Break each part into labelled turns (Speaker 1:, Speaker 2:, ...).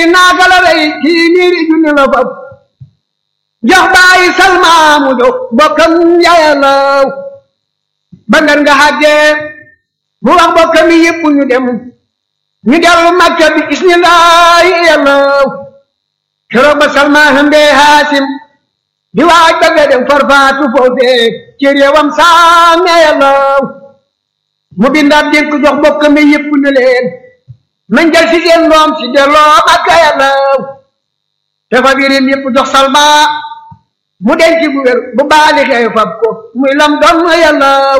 Speaker 1: naaka la rey kii niiri junni la fab jox bàyyi salmaa mu jox bokkam yàllaw ba ngar nga xàggee mu wax bokkam yi yëpp ñu dem ñu dellu makka bi ismillaahi yàllaw keroog ba salmaa hëmbee haasim di waaj ba nga dem farfaatu foofee ci réewam saame yàllaw mu bindaat dénk jox bokkam yi yëpp ne leen nañ jël si seen doom si delloo makka yàllaw te fa birim yëpp jox salma mu denc bu wér bu baali xew fab ko muy lam doon yàllaw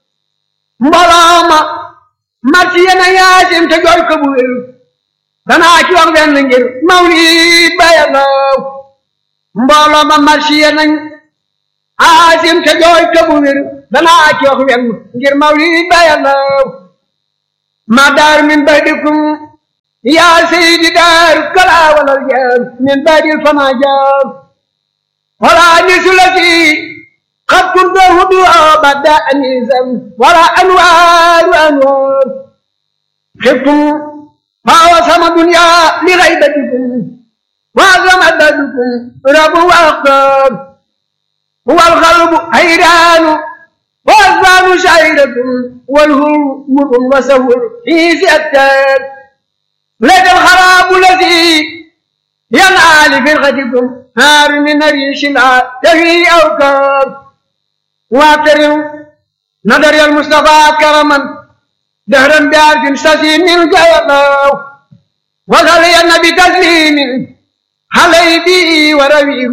Speaker 1: mbooloo ma marsi yena yaasim te jooy ko bu wér danaa ci wax benn ngir mawlid ba yàllaw mbooloo ma marsi yenañ aasim te jooy ko bu wér danaa ci wax benn ngir mawlid ba yàllaw ma daar min badikum yaa seydi daar kala walal jaar min badil fama jaar wala nisulati qad kuntu hudu bada anisam wala anwaaru anwaar xibtum ma wasama dunya li gaybatikum وعظم بدكم رب واختار هو القلب حيران والأذهان شعيرة والهمر وسهر في سأتان لك الخراب الذي ينعى لفرقتكم هار من ريش تهي أوكار واعترم نظر المصطفى كرما دهرا بعرف سسين من جيبه وصلي النبي تسليم علي بي ورويه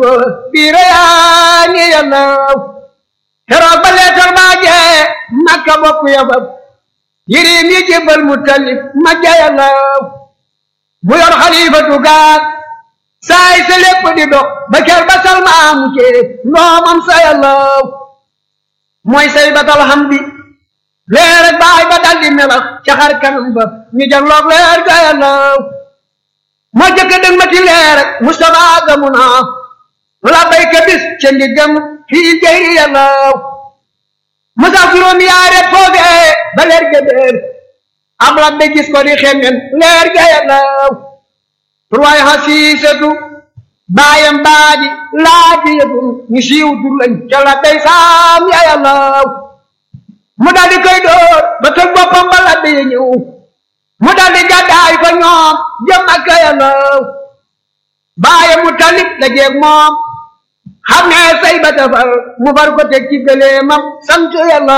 Speaker 1: بريان يلاو keroog ba leetar baa jee makka bokk yabab yirim yi jébbal mu tallif ma jayalaw mu yor xalifatu gaag saay sa lépp di dox ba ker ba salmaamu cee ndoomam sa yalaw mooy say batal hamdi leer ak baay ba daldi melax ca xar kanam ba ñu jagloog leer ga yalaw moo jëkk dëng ma ci leer ak Mustafa gamu naa la bayka bis ca ndiggam fii jayri yàllaw musa juróom yaare foofee ba leer ga déer am rabbe gis ko di xemmen leer ga yàllaw turwaay xasiisatu baayam baadi laaji yëtum ñu siiw tur lañ ca la day saam ya yàllaw mu daldi koy door ba tëg boppam ba labbe ya ñëw mu daldi gàddaay fa ñoom jëm ak yàllaw baayam mu talib la jeeg moom xam ne say ba tafar mu bar ko teg ci gëleemam sant yàlla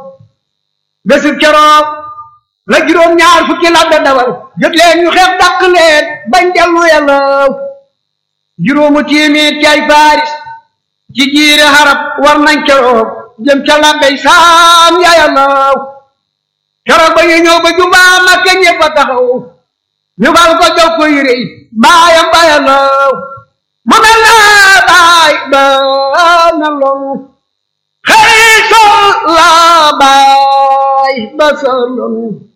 Speaker 1: bésub keroog la juróom ñaar fukki labbe dawal jot leen ñu xeex dàq leen bañ dellu yàlla juróomu tiimit ci ay faaris ci jiire xarab war nañ keroog jëm ca labbey saam ya yàlla keroog ba ñu ñëw ba jumbaa Makka ñëpp a taxaw ñu bal ko jox ko yére yi baayam ba yàlla mu mel na baay ba na loolu xëy sol la baay ba sa loolu